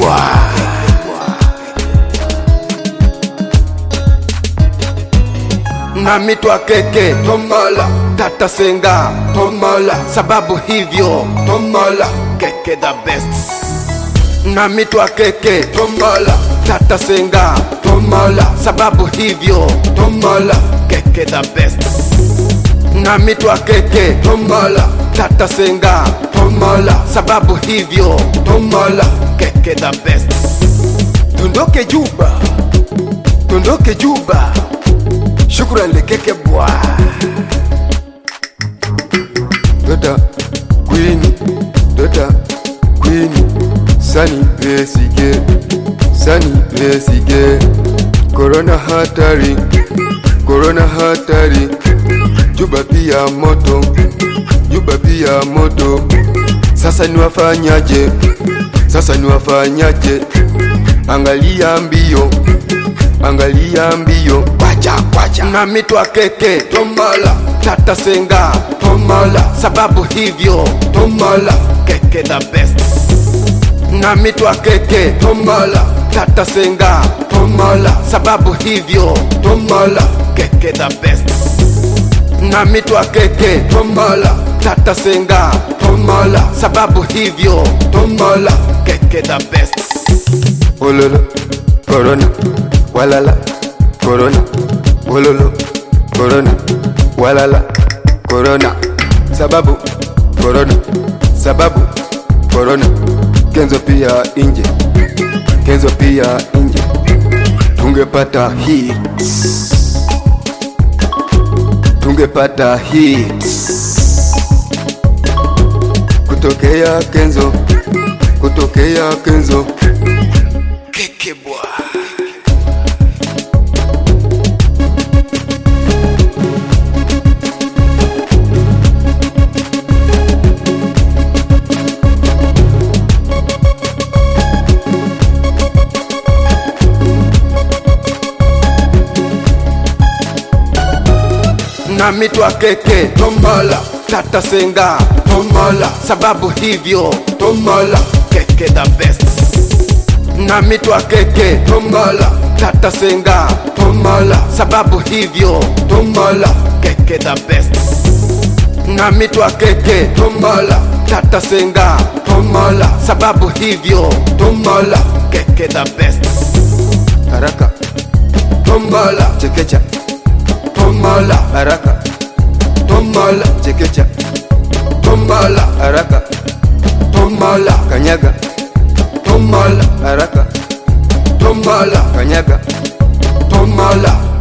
kekebwa nami twakeke tomala tata senga tomala sababu hivyo tomala keke the best nami twakeke tomala tata senga tomala sababu hivyo tomala keke the best nami twakeke tomala tata senga tomala sababu hivyo tomala keke the best tundoke juba tundoke juba shukran lekeke bwa Dada Queen, Dada Queen, Sani Besige, Sani Besige, Corona hatari, Corona hatari, Juba pia moto, Juba pia moto. Sasa niwafanyaje? Sasa niwafanyaje? Angalia mbio, angalia mbio, kwacha kwacha nami twakeke tomala tata senga tomala sababu hivyo tomala keke the best nami twakeke tomala tata senga tomala sababu hivyo tomala keke the best nami twakeke tomala tata senga tomala sababu hivyo tomala keke the best ololo, Corona, walala, Corona, ololo, Corona, walala, Corona, sababu Corona, sababu Corona, Kenzo pia inje, Kenzo pia inje, tungepata hits, tungepata hits kutokea Kenzo, kutokea Kenzo. kekebwa nami twakeke tomala tata senga tomala sababu hivyo tomala keke the best nami twakeke tomala tata senga tomala sababu hivyo tomala keke the best nami twakeke tomala tata senga tomala sababu hivyo tomala keke the best Haraka, tomala chekecha, tomala haraka, tomala chekecha, tomala haraka, tomala kanyaga, tomala haraka, tomala kanyaga, tomala